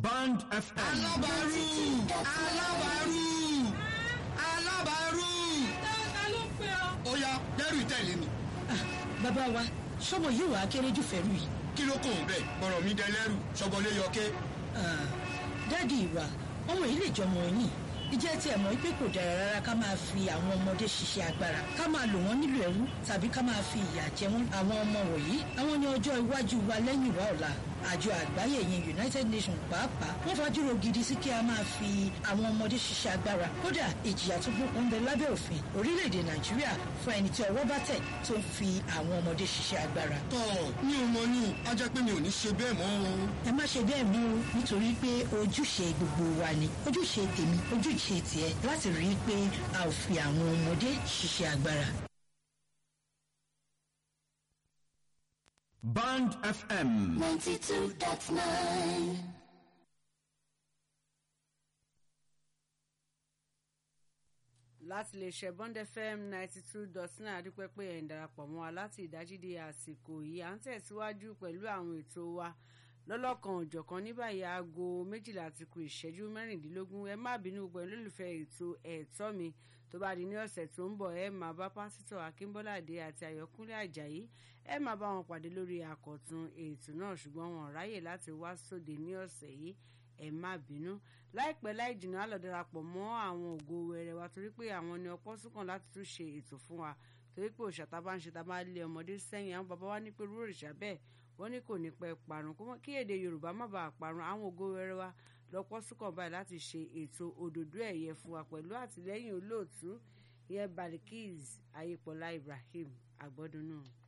Band FM. alábàárù alábàárù alábàárù. ta ló ń pè ọ́. ó yá dẹ́rù tẹ̀lé mi. bàbá wa sọmọ yìí wàá kéré jù fẹ́rù yìí. kí ló kò ń bẹ̀ bọ̀rọ̀ mi dẹlẹ́rù sọ́bọ̀lé yọké. Ah, dáàdi ìwà ọmọ yìí lè jọmọ yín ìjẹ́ tí ẹ̀ mọ̀ pé kò dára rárá ká máa fi àwọn ọmọdé ṣiṣẹ́ agbára ká máa lò wọ́n nílò ẹrú tàbí ká máa fi ìyà jẹ wọ́n àwọn ọmọ wọ̀nyí àwọn ní ọjọ́ iwájú wa lẹ́yìn wa ọ̀la àjọ àgbáyé yẹn united nations pàápàá wọ́n fajúro gidi sí kí a máa fi àwọn ọmọdé ṣiṣẹ́ agbára kódà ìjìyà tó gbókun ń bẹ lábẹ́ òfin orílẹ̀-èdè nàìjíríà fún ẹni tí ọwọ́ bá tẹ̀ tó ń fi àwọn ọmọdé ṣiṣẹ́ agbára tọ́ mi ò mọ ní a jẹ́ pé mi ò ní ṣe bẹ́ẹ̀ mọ́ o. ẹ má ṣe bẹ́ẹ̀ mú o nítorí pé ojúṣe gbogbo wa ni ojúṣe tèmi ojúṣe tiẹ̀ láti rí i pé a ò fi àwọn ọmọdé ṣiṣẹ́ agbára. Band FM. 92.9. láti lè ṣe bond fm ninety two dot nine adúpẹ́ pé ẹ̀ ń darapọ̀ mọ́ wa láti ìdájídé àsìkò yìí à ń tẹ̀síwájú pẹ̀lú àwọn ètò wa lọ́lọ́kan òjọ̀kan ní báyìí aago méjìlá ti kù ìṣẹ́jú mẹ́rìndínlógún ẹ má bínú gbogbo ẹ̀ lólùfẹ́ ètò ẹ̀tọ́ mi tó bá di ní ọ̀sẹ̀ tó ń bọ̀ ẹ máa bá pásítọ̀ akínbọ́ládé àti àyọkúnlé àjàyí ẹ máa bá wọn pàdé lórí àkọ̀tun ètò náà ṣùgbọ́n wọn ò ráyè láti wá sóde ní ọ̀sẹ̀ yìí ẹ má bínú láìpẹ́ láì jìnnà á lọ darapọ̀ mọ́ àwọn ògo wẹrẹ wa torí pé àwọn ni ọpọ́ sùkàn láti tún ṣe ètò fún wa torí pé òòṣà tá a bá ń ṣe tá a bá lé ọmọdé sẹ́yìn àwọn bàbá wa ní pé irú òrìṣà bẹ́ẹ̀ wọ́n ní kò ní pẹ́ parun kó mọ́- kí èdè yorùbá má bàa parun àwọn ògo wẹrẹ wa lọ́pọ́ sùkàn báyìí láti ṣe ètò òdòdó ẹ̀yẹ fún wa pẹ̀lú àtìlẹ́yìn olóòtú ìyẹn balikis ayépọ̀lá ibrahim àgbọ́dún náà.